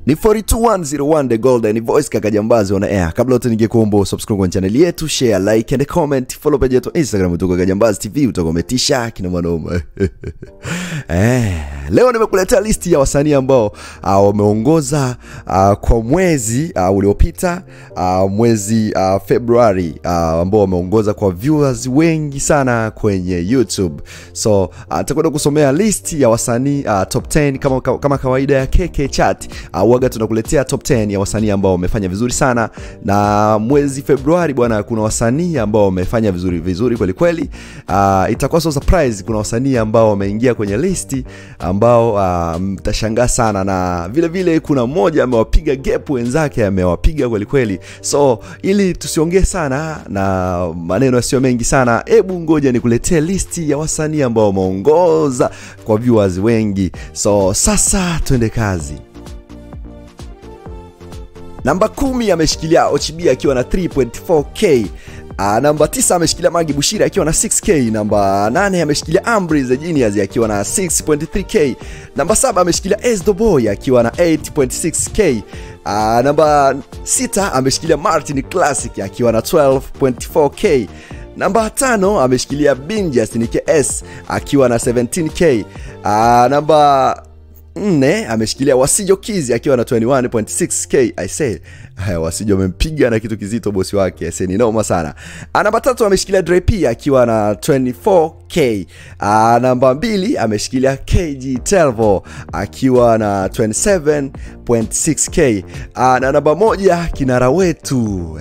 ni 42101 the golden voice kaka jambazi on air kabla yote ningekuomba subscribe kwenye channel yetu share like and comment follow page yetu instagram tuko kaka jambazi tv utakometisha kina manoma eh leo nimekuletea listi ya wasanii ambao uh, wameongoza uh, kwa mwezi uh, uliopita uh, mwezi uh, februari uh, ambao wameongoza kwa viewers wengi sana kwenye youtube so uh, takwenda kusomea listi ya wasanii uh, top 10 kama, kama kawaida ya kk chat uh, waga tunakuletea top 10 ya wasanii ambao wamefanya vizuri sana na mwezi februari bwana kuna wasanii ambao wamefanya vizuri vizuri kwelikweli uh, itakuwa so surprise kuna wasanii ambao wameingia kwenye listi ambao uh, mtashangaa sana na vile vile kuna mmoja amewapiga gap wenzake amewapiga kwelikweli so ili tusiongee sana na maneno yasiyo mengi sana hebu ngoja nikuletee listi ya wasanii ambao wameongoza kwa viewers wengi so sasa twende kazi namba kumi ameshikilia ochb akiwa na 3.4k Uh, namba 9 ameshikilia Magi Bushiri akiwa na 6k. Namba 8 ameshikilia Ambry the Genius akiwa na 6.3k. Namba 7 ameshikilia Esdo Boy akiwa na 8.6k. Uh, namba 6 ameshikilia Martin Classic akiwa na 12.4k. Namba 5 ameshikilia Binjas ni KS akiwa na 17k. Uh, namba nne ameshikilia wasijo kizi akiwa na 21.6k i say haya wasijo amempiga na kitu kizito bosi wake I say ni noma sana Ah, namba tatu ameshikilia drp akiwa na 24k Ah, namba mbili ameshikilia kg telvo akiwa na 27.6k Ah, na namba moja kinara wetu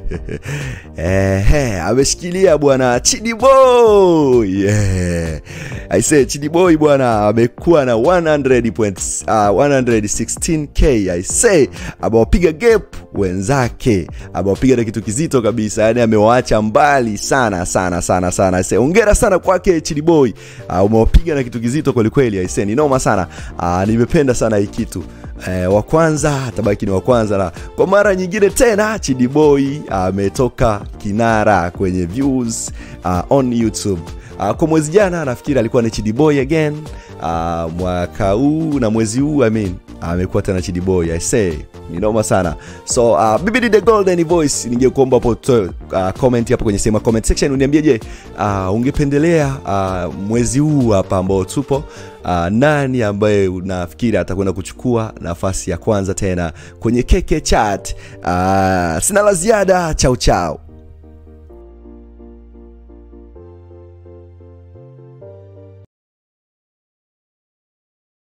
Ehe, ameshikilia bwana chidiboy yeah. I say chidiboy bwana amekuwa na 100 points, uh, 116k I say amewapiga gap wenzake amewapiga na kitu kizito kabisa yani amewaacha mbali sana sana sana sana I say ongera sana kwake chidiboy uh, umewapiga na kitu kizito kwelikweli I say ni noma sana uh, nimependa sana hii kitu eh, wa kwanza atabaki ni wa kwanza na kwa mara nyingine tena chidiboy ametoka kinara kwenye views uh, on youtube uh, kwa mwezi jana nafikiri alikuwa ni chidiboy again uh, mwaka huu na mwezi huu I mean amekuwa tena chidiboy i say ni noma sana so uh, bbd the golden voice ningekuomba hapo utoe uh, comment hapo kwenye sehemu ya comment section uniambie je uh, ungependelea uh, mwezi huu hapa ambao tupo uh, nani ambaye unafikiri atakwenda kuchukua nafasi ya kwanza tena kwenye keke chat uh, sina la ziada chao chao